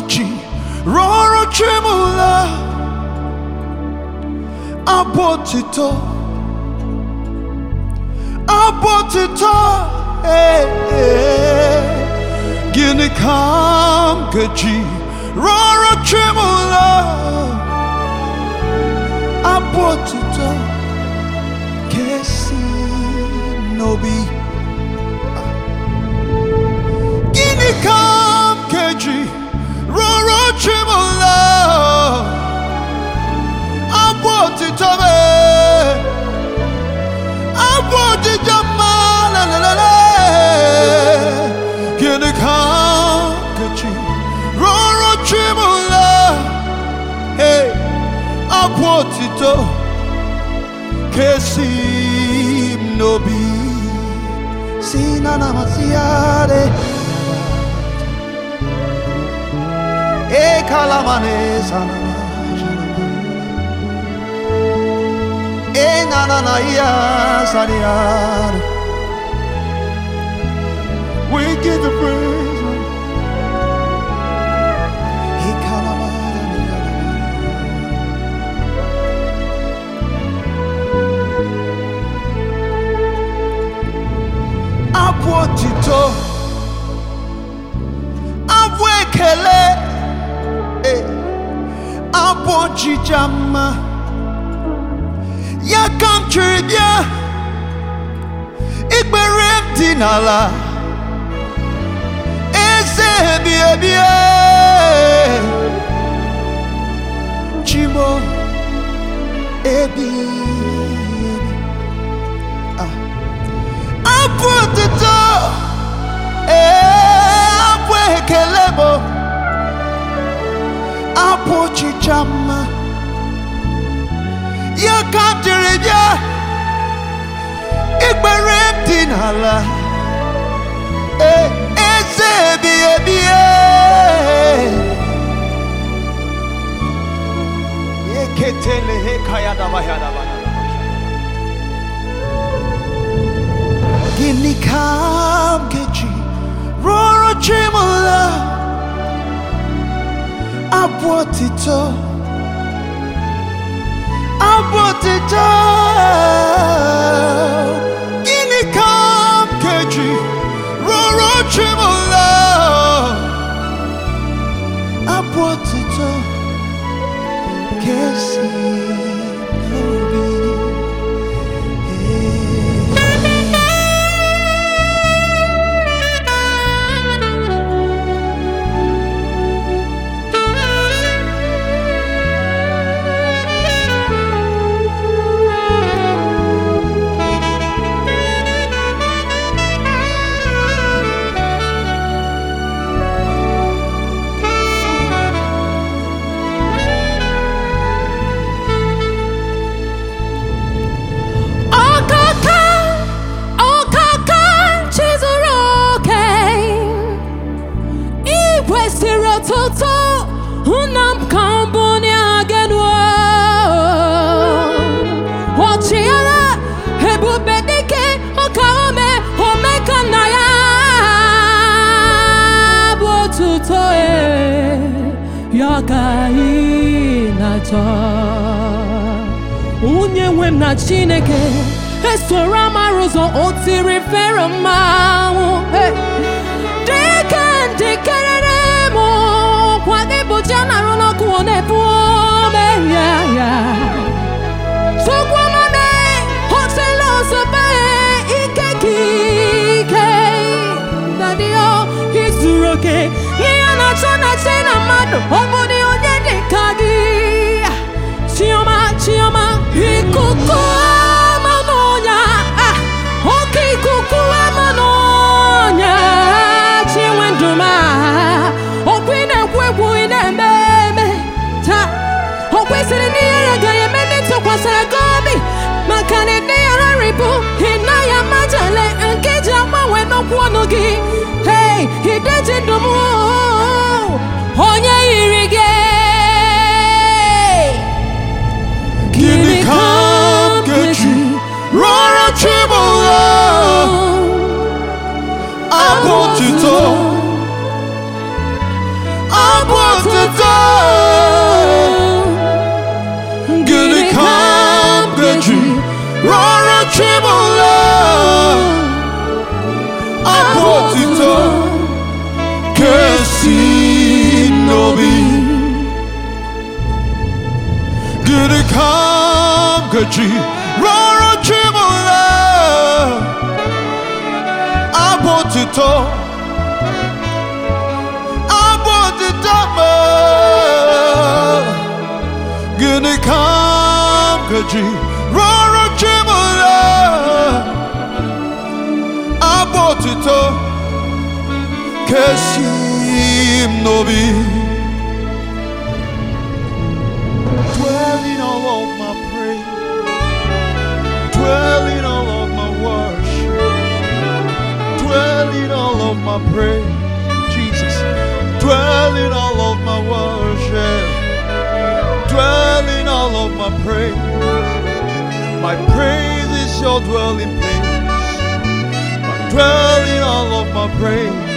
ji rọrọ chimụla abụ otito abụ otito ee, ee. gịnị ka m ga-eji rọrọ chimụla abụ otito kesi n'obi gịnị ka m ga-eji rọrọ chimụla abụ otito m abụ otito mma lelelele gịnị ka m ga-eji rọrọ chimụla hey, abụ otito kesi m n'obi si na na masiare e kalamane sana e na na na ya sariar we give you praise Lord. E kalamane abụ otito abụ ekele eh, abụ ọjịja mma ya ka m chiri bịa ikpere m dị n'ala eze ebi ebi eh, chimo ebi ebi ah. abụ otito ee abụ ekele bụ abụ ọchịcha mma ya ka m jiri bịa ikpere m dị n'ala ee eze ebi ebi ee. eketele hekaya dabahya dabahya Gịnị ka m ga-eji rụọrọ Chimụla abụ otito abụ otito Gịnị ka m ga-eji rụọrọ Chimụla abụ otito kesi n'obi Ọkaka, ọkaka chizuru oke, ị kwesịrị ọtụtụ nna m ka m bụ n'agenu ọchịagha ebube dike ọka ome ome ka nna ya bụ otuto e ya ka ị na-achọ onye nwe m na chineke esoro amara ụzọ o tiri fero mmanwụ Hey! dịka njikerere m kwa gị bụ ji a na-arụ n'ọkụ ọ na-ebu ome ya ya Tukwamame, hotela osobe, ike ka ike. Daddy, oh, izuru oke. Ihe na-achọ na-achị na mmadụ, ọ bụ dị onye dị ka gị. Chioma, Chioma, ikuku ama n'ọnya. Ah, oke ikuku ama n'ọnya. Chinwe ndụ m, ah, okwu ị na-ekwu ekwu, ị na-eme eme. Taa, o kwesịrị na ihere agaghị eme ndị tụkwasịrị gị obi maka na ndị ya rarịbụ ị naghị amajale nke ji agbanwe n'okwu ọnụ gị hei ideji ndụ m onye yiri gị Gịnị ka m ga-eji rụọrọ Chimụla abụ otito abụ otito kesi nobi gidi kam gaji rọrọ chimola abụ otito abụ otito ma gidi kam gaji rọrọ chimola abụ otito kesim nobi dwelling all of my praise dwelling all of my worship dwelling all of my praise Jesus dwelling all of my worship dwelling all of my praise my praise is your dwelling place my dwelling all of my praise